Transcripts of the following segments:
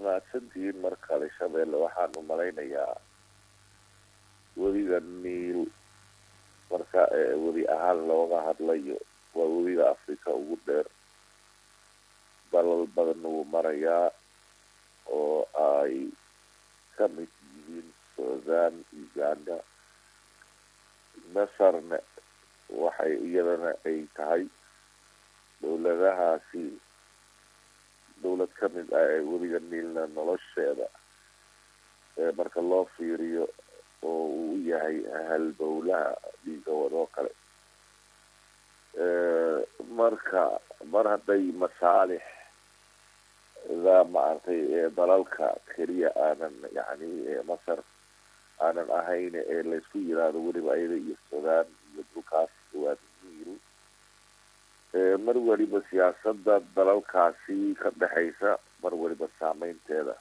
mahadsantihiin mar kale shabeelle waxaan u malaynayaa webiga niil marka webi ahaan looga hadlayo waa webiga africa ugu dheer dalal badan wuu marayaa oo ay ka mid yihiin sudan uganda masarna waxay iyadana ay tahay dowladahaasi dowlad ka mid ah ee webiga niilna nolosheeda marka loo fiiriyo oo uu yahay halbowlaha dhiiga wadoo kale marka mar hadday masaalix da maaragtay dalalka keliya aanan yani masar aanan ahayn ee laysku yiraahdo weliba ayada iyo sudan iyo dhulkaas waa niil mar weliba siyaasada dalalkaasi ka dhexaysa mar weliba saameynteeda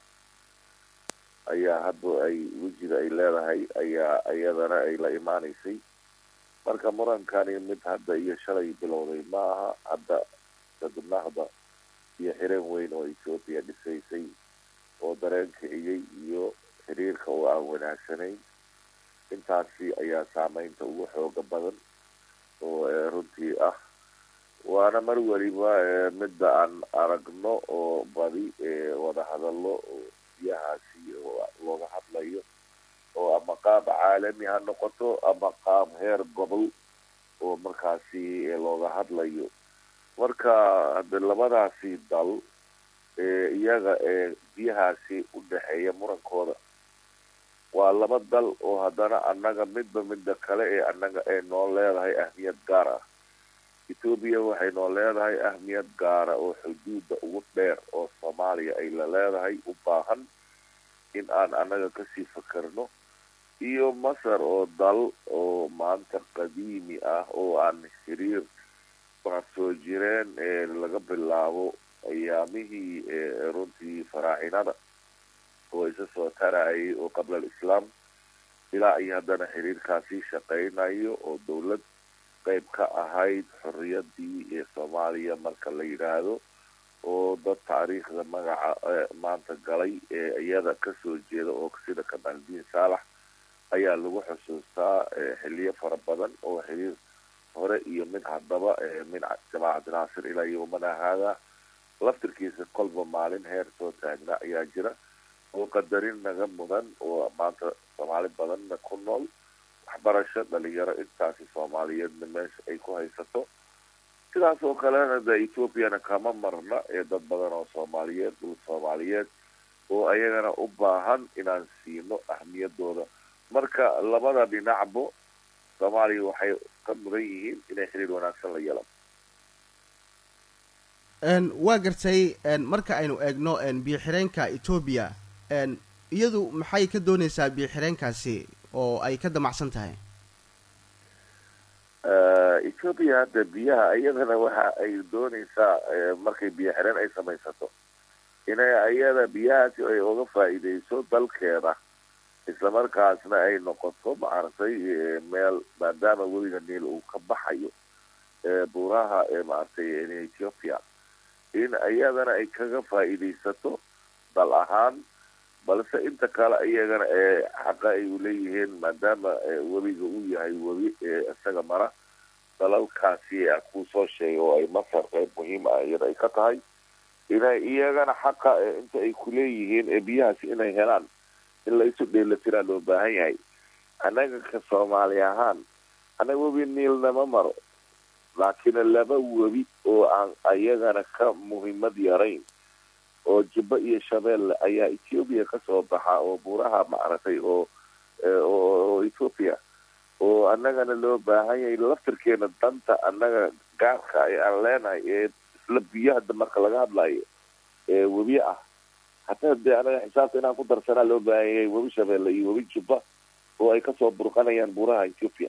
ayaa hadda ay wejiga ay leedahay ayaa iyadana ay la imaaneysay marka murankani mid hadda iyo shalay bilowday ma aha hadda sadnahda iyo xireen weyn oo ethoopia dhisaysay oo dareen kiciyey iyo xiriirka oo aan wanaagsanayn intaasi ayaa saameynta ugu xooga badan oo runtii ah waana mar weliba midda aan aragno oo badi wada hadallo oo biyahaasi looga hadlayo oo ama qaab caalami ha noqoto ama qaab heer gobol oo markaasi looga hadlayo marka hade labadaasi dal iyaga ee biyahaasi u dhexeeya murankooda waa laba dal oo haddana annaga midba midda kale ee annaga ee noo leedahay ahmiyad gaar ah ethoobiya waxay noo leedahay ahmiyad gaara oo xuduudda ugu dheer oo soomaaliya ay la leedahay u baahan in aan annaga kasii fakerno iyo masar oo dal oo maanta qadiimi ah oo aan xiriir waa soo jireen ee laga bilaabo ayaamihii runtii faraacinada oo isa soo tarayay oo qabla alislaam ilaa iyo haddana xiriirkaasi shaqeynayo oo dowlad qeyb ka ahayd xorriyadii ee soomaaliya marka la yidhaahdo oo dad taariikhda magaca maanta galay ee iyada kasoo jeeda oo sida kamaaldiin saalax ayaa lagu xusuustaa xiliyo fara badan oo xiriir hore iyo mid haddaba min jamaacad naasir ilaa yowmana haada laftirkiisa kolba maalin heer soo taagna ayaa jira oo qadarin naga mudan oo maanta soomaali badanna ku nool waxbarasho dhalinyaro intaasi soomaaliyeedna meesha ay ku haysato sidaas oo kalena de ethoopiana kama marna ee dad badan oo soomaaliyeed dhul soomaaliyeed oo ayagana u baahan inaan siino ahmiyadooda marka labada dhinacbo soomaaliya waxay ka mudan yihiin inay xiriir wanaagsan la yeelan waa gartay marka aynu eegno biyo xireenka etoobiya iyadu maxay ka dooneysaa biyo xireenkaasi oo ay ka damacsan tahay ethoopia hadda biyaha iyadana waxa ay dooneysaa markay biyo xireen ay samaysato inay iyada biyahaasi ay uga faa'iideyso dalkeeda islamarkaasna ay noqoto maaragtay meel maadaama webiga niil uu ka baxayo buuraha maaragtay ethiopia in iyadana ay kaga faa'iideysato dal ahaan balse inta kale iyagana ee xaqa ay uleeyihiin maadaama webiga uu yahay webi isaga mara dalalkaasi kuu soo sheegay oo ay masar qeyb muhiim ah iyada ay ka tahay inay iyagana xaqa inta ay kuleeyihiin ee biyahaasi inay helaan in la isu dheelatiraa loo baahan yahay annaga ka soomaali ahaan annaga webi niilnama maro laakiin laba webi oo aan ayagana ka muhiimad yarayn oo jubba iyo shabeelle ayaa ethoopia kasoo baxa oo buuraha maaragtay oo oo ethoopia oo annagana loo baahan yahay laftirkeena danta annaga gaarka ee aan leenahay ee isla biyo hadda marka laga hadlayo ee webi ah hataa dee anaga xisaabta inaan ku darsanaa loo baahan yahay webi shabeelle iyo webi jubba oo ay kasoo burqanayaan buuraha ethoopia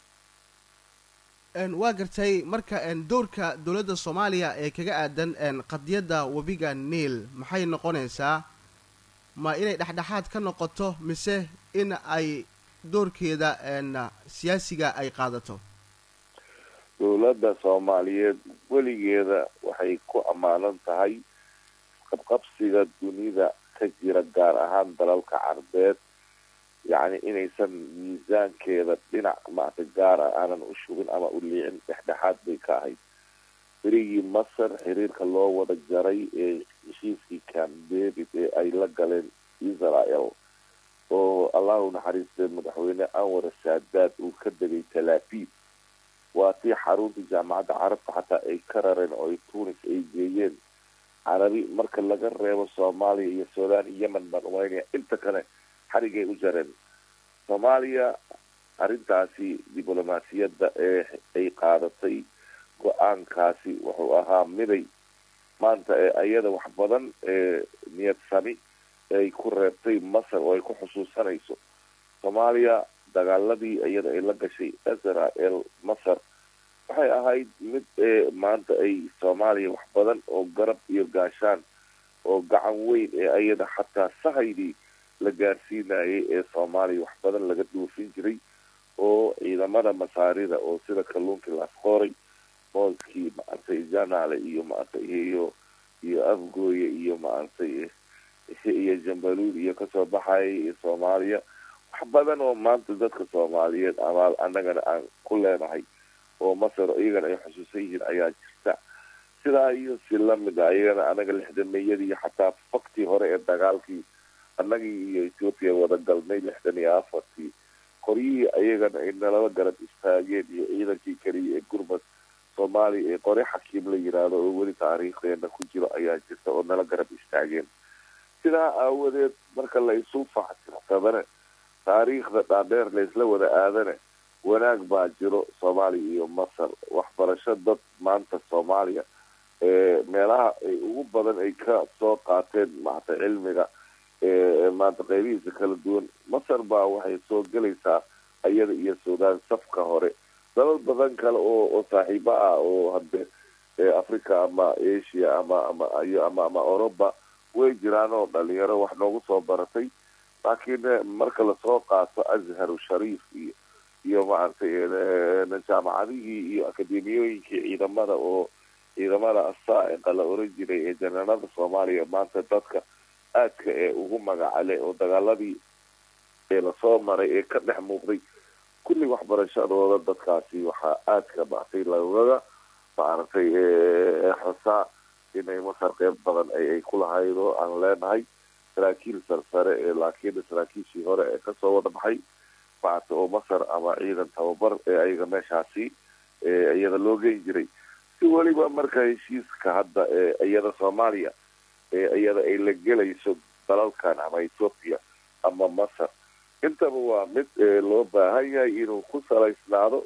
waa gartay marka doorka dowladda soomaaliya ee kaga aadan qadiyadda webiga niil maxay noqonaysaa ma inay dhexdhexaad ka noqoto mise in ay doorkeeda siyaasiga ay qaadato dowladda soomaaliyeed weligeeda waxay ku ammaanan tahay qabqabsiga dunida ka jira gaar ahaan dalalka carbeed yacni inaysan miisaankeeda dhinac maaragtay gaara aanan u shubin ama u liicin dhexdhexaad bay ka ahayd berigii masar xiriirka loo wada jaray ee heshiiskii camp david ee ay la galeen israel oo allahu naxariistee madaxweyne anwar saadaad uu ka degay talaafiid waa tii xaruntii jaamacadda carabta xataa ay ka rareen oo ay tunis ay geeyeen carabi marka laga reebo soomaaliya iyo sudan iyo yemen baan umaynaya inta kale xarigay u jareen soomaaliya arrintaasi diblomaasiyadda ee ay qaadatay go-aankaasi wuxuu ahaa miday maanta ee ayada wax badan ee niyad sami ay ku reebtay masar oo ay ku xusuusanayso soomaaliya dagaaladii iyada ay la gashay israel masar waxay ahayd mid ee maanta ay soomaaliya wax badan oo garab iyo gaashaan oo gacan weyn ee ayada xataa sahaydii la gaarsiinayay ee soomaaliya wax badan laga dhuufin jiray oo ciidamada masaarida oo sida kalluunkii laasqooray mooskii maaragtay janaale iyo maaragtay iyo iyo afgooye iyo maaragtay iyo jambaluud iyo kasoo baxayay soomaaliya wax badan oo maanta dadka soomaaliyeed abaal annagana aan ku leenahay oo masar iyagana ay xusuusan yihiin ayaa jirta sidaa iyo si lamid a iyagana anaga lixdameeyadii iyo xataa faktii hore ee dagaalkii annagii iyo ethoopia wada galnay lixdan iyo afartii qoryihii ayagana ay nalaba garab istaageen iyo ciidankii keliya ee gurbad soomaaliya ee qore xakiim la yiraahdo oo weli taariikhdeena ku jiro ayaa jirta oo nala garab istaageen sidaa aawadeed marka la isu faxsadane taariikhda dhaadheer laysla wada aadane wanaag baa jiro soomaaliya iyo masar waxbarasho dad maanta soomaaliya ee meelaha ay ugu badan ay ka soo qaateen maarata cilmiga ee maanta qeybihiisa kala duwan masar baa waxay soo gelaysaa iyada iyo suudaan safka hore dalal badan kale oo oo saaxiibo ah oo hadde africa ama asia ama ama iyo ama ama oroba way jiraan oo dhalinyaro wax noogu soo baratay laakiin marka lasoo qaato azharu shariif iyo iyo maaragtay jaamacadihii iyo akademiyooyinkii ciidamada oo ciidamada asaa'iqa la oran jiray ee janaalada soomaaliya maanta dadka aadka ee ugu magacale oo dagaaladii ee lasoo maray ee ka dhex muuqday kulli waxbarashadooda dadkaasi waxaa aadka maartay lagaga maaragtay xusaa inay masar qeyb badan ay ku lahayd oo aan leenahay saraakiil sarsare ee laakiin saraakiishii hore ee kasoo wada baxay maarata oo masar ama ciidan tababar ee ayaga meeshaasi iyada loo geyn jiray si weliba marka heshiiska hadda ee iyada soomaaliya ee iyada ay la gelayso dalalkan ama ethoopia ama masar intaba waa mid loo baahan yahay inuu ku salaysnaado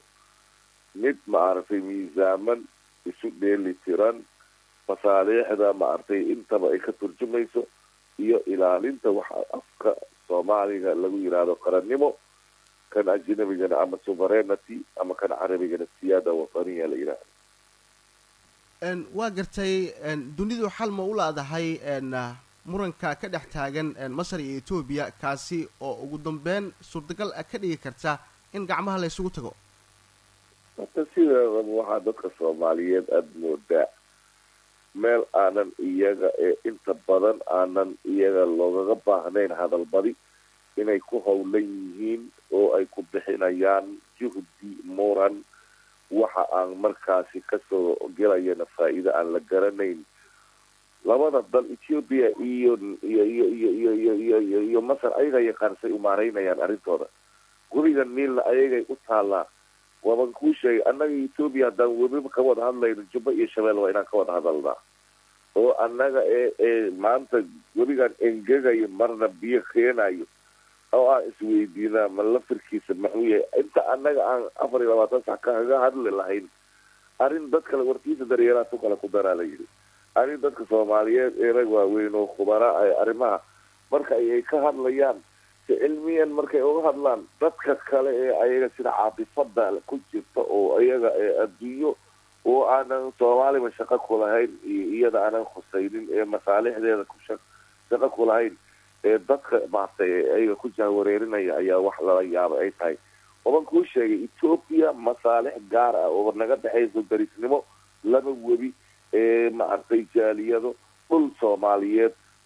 mid maaragtay miisaaman isu dheeli tiran masaaliixda maaragtay intaba ay ka turjumayso iyo ilaalinta waxa afka soomaaliga lagu yidhaahdo qarannimo kan ajnabigana ama suverenity ama kan carabigana siyaada wataniya la yidhaahdo waa gartay dunidu xal ma u laadahay muranka ka dhex taagan masar iyo etoobiya kaasi oo ugu dambeyn suurtagal ka dhigi karta in gacmaha la ysugu tago horta sideedaba waxaa dadka soomaaliyeed aada moodaa meel aanan iyaga ee inta badan aanan iyaga loogaga baahnayn hadalbadi inay ku howlan yihiin oo ay ku bixinayaan juhdi muran waxa aan markaasi kasoo gelayana faa-iida aan la garanayn labada dal ethoopia iyo iyo iyo iyo iyo iyo iyo iyo iyo masar ayaga yaqaansay umaaraynayaan arrintooda webiga niilna ayagay u taallaa waaban kuu sheegay annaga ethoopia haddaan webiba ka wada hadlayno jubba iyo shabeel waa inaan ka wada hadalnaa oo annaga ee ee maanta webigan engegayo marna biyo keenayo oo aan isweydiinaa ma lafirkiisa maxuu yahay inta annaga aan afar iyo labaatan sax kaga hadli lahayn arrin dad kale warkiisa daryeelaha tu kale ku daraa la yidhi arrin dadka soomaaliyeed ee rag waaweyn oo khubara arrimaha marka ay ka hadlayaan si cilmiyan markay uga hadlaan dadka kale ee ayaga sida caafifada ku jirta oo ayaga adduunyo oo aanan soomaaliba shaqo ku lahayn iyo iyada aanan khusaynin ee masaalixdeeda ku shaqo ku lahayn ee dadka maartay ayaga ku jahwareerinaya ayaa wax lala yaabay ay tahay waban kuu sheegay ethoopia masaalix gaar ah oo naga dhexayso darisnimo laba webi ee maaragtay jaaliyado dhul soomaaliyeed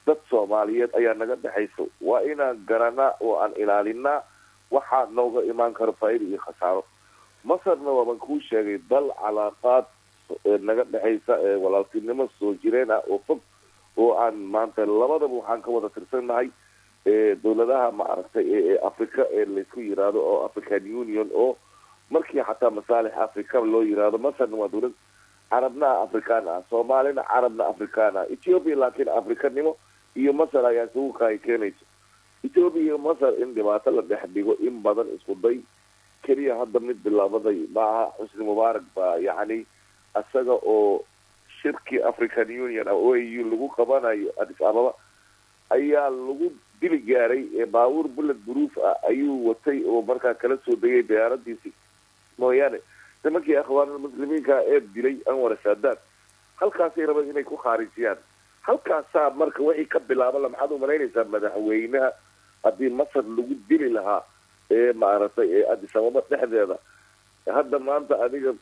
dad soomaaliyeed ayaa naga dhexayso waa inaan garanaa oo aan ilaalinaa waxaa nooga imaan karo faa'iida iyo khasaaro masarna waaban kuu sheegay dal calaaqaad naga dhexaysa ee walaaltinimo soo jireen ah oo fog oo aan maanta labadaba waxaan ka wada tirsannahay dowladaha maaragtay ee africa ee laysku yiraahdo oo african union oo markii xataa masaalix africa loo yiraahdo masarna waa dowlad carabna afrikaan ah soomaalina carabna afrikaan ah ethiopia laakiin afrikanimo iyo masar ayaa isugu kaay keenayso ethiopia iyo masar in dhibaato la dhex dhigo in badan isku day keliya hadda mid bilaabaday maaha xusni mubaarak baa yacni isaga oo shirkii african union ah o a u lagu qabanayo adis ababa ayaa lagu dili gaaray ee baabuur bullet proof ah ayuu watay oo markaa kala soo degay diyaaradiisii mooyaane nimankii akhwaanulmuslimiinka ee dilay anwar saadaad halkaasay rabeen inay ku khaarijiyaan halkaasaa marka wixii ka bilaabala maxaad umalaynaysaa madaxweynaha haddii masar lagu dili lahaa ee maaragtay ee adis ababa dhexdeeda hadda maanta adiga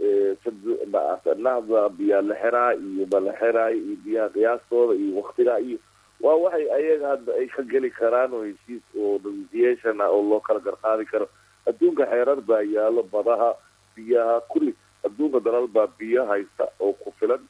nahda biyaa la xeraa iyo bala xeraay iyo biyaha qiyaastooda iyo waktigaa iyo waa waxay ayaga hadda ay ka geli karaan oo heshiis oo negotiation ah oo loo kala garqaadi karo adduunka xeerar baa yaalo badaha biyaha kulli adduunka dalal baa biyo haysta oo ku filan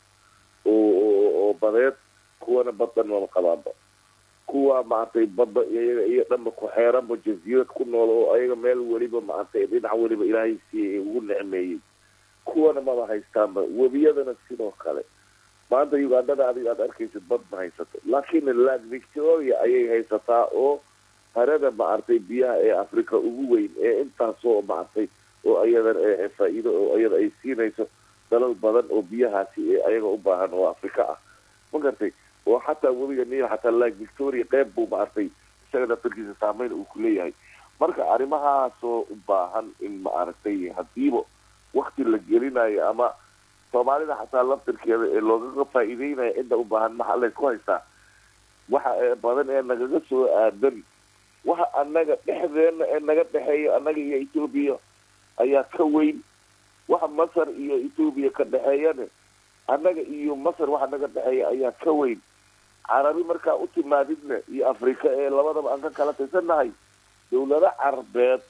oo badeed kuwana baddan mama qabaanba kuwa maaragtay badda iyaga iyo dhanba ku xeeranba jasiirad ku nool oo ayaga meel weliba maaragtay dhinac weliba ilaahay siiyey ugu necmeeyey kuwana maba haystaanba webiyadana sidoo kale maanta ugandhada adiga aad arkaysid bad ma haysato laakiin lag victoria ayay haysataa oo harada maaragtay biyaha ee africa ugu weyn ee intaasoo maaragtay oo ayadan faa-iido oo iyada ay siinayso dalal badan oo biyahaasi ee ayaga u baahan oo africa ah ma gartay oo xataa webiga niil xataa lag victoria qeyb buu maaragtay isaga daftarkiisa saameyn uu ku leeyahay marka arrimahaasoo u baahan in maaragtay hadiiba wakti la gelinayo ama soomaalida xataa laftirkeeda ee loogaga faa-iideynaya cidda u baahan maxaa laysku haystaa waxa badan ee nagaga soo aadan waxa annaga dhexdeena ee naga dhexeeya annaga iyo etoobiya ayaa ka weyn waxa masar iyo etoobiya ka dhexeeyane annaga iyo masar waxa naga dhexeeya ayaa ka weyn carabi markaa u timaadidna iyo afrika ee labadaba aan ka kala tirsannahay dowlado carabeed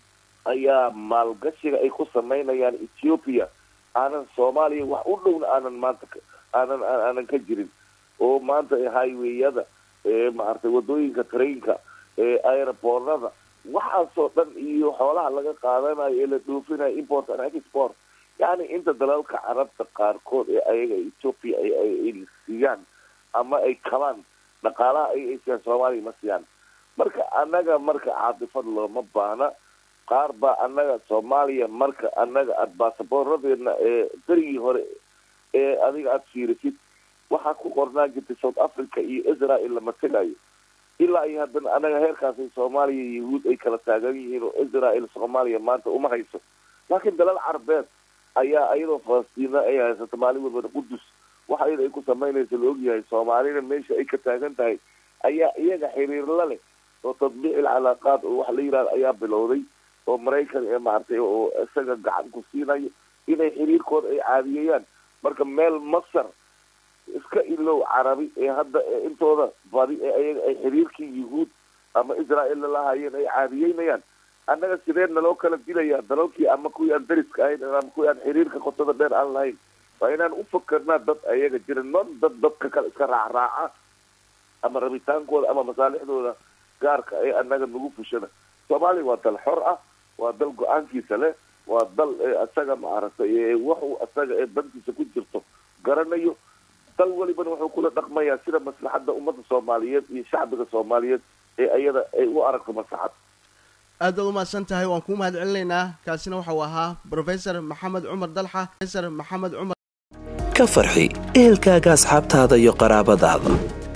ayaa maalgashiga ay ku samaynayaan ethiopia aanan soomaaliya wax u dhowna aanan maanta aanan aanan ka jirin oo maanta highwayada ee maaragtay wadooyinka trainka ee aeroboornada waxaasoo dhan iyo xoolaha laga qaadanayo ee la dhoofinayo import and export yacni inta dalalka carabta qaarkood ee ayaga ethoopia ay siiyaan ama ay kabaan dhaqaalaha ay ay siiyaan soomaaliya ma siiyaan marka annaga marka caatifad looma baahna qaar baa annaga soomaaliya marka annaga aada baasaboorradeedna ee berigii hore ee adiga aada fiirisid waxaa ku qornaan jirtay south africa iyo israel lama tegayo ilaa iyo haddana annaga heerkaasay soomaaliya iyo yahuud ay kala taagan yihiin oo israel soomaaliya maanta uma hayso laakiin dalal carabeed ayaa iyadoo falastiina ay haysato maalin walbana qudus waxa iyada ay ku samaynaysa la ogyahay soomaalina meesha ay ka taagan tahay ayaa iyaga xiriir la leh oo tadbiicil calaaqaad oo waxa la yidhahda ayaa bilowday oo maraykan ee maaragtay oo isaga gacan ku siinayo inay xiriirkooda ay caadiyayaan marka meel masar iska ilow carabi ee hadda intooda badi ee ayaga ay xiriirkii yuhuud ama israel lalahayeen ay caadiyeynayaan annaga sideen naloo kala dilayaa dalalkii ama kuwii aan dariska ahayn ama kuwii aan xiriirka qotada dheer aan lahayn waa inaan u fakarnaa dad ayaga jira non dad dadka kale iska raacraaca ama rabitaankooda ama masaalixdooda gaarka ee annaga nagu fushada soomaaliya waa dal xor ah waa dal go-aankiisa leh waa dal isaga maaragtay waxuu isaga ee dantiisa ku jirto garanayo dal welibana wuxuu kula dhaqmayaa sida maslaxadda ummadda soomaaliyeed iyo shacbiga soomaaliyeed ee ayada ay u aragto maslaxad aad baad umahadsan tahay waan kuu mahad celinaynaa kaasina waxau ahaa brofesor maxamed cumar dalxa profesor maxamed cumar ka farxi ehelkaaga asxaabtaada iyo qaraabadaada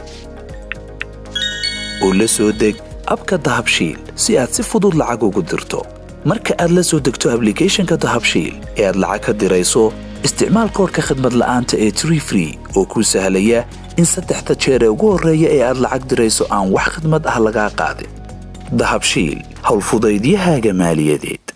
oo la soo deg abka dahabshiil si aad si fudud lacag ugu dirto marka aad la soo degto ablicathonka dahabshiil ee aad lacag ka dirayso isticmaal koorka khadmad la'aanta ee tree free oo kuu sahlaya in saddexda jeer ee ugu horreeya ee aad lacag dirayso aan wax khadmad ah lagaa qaadin dahabshiil howlfudaydiyahaaga maaliyadeed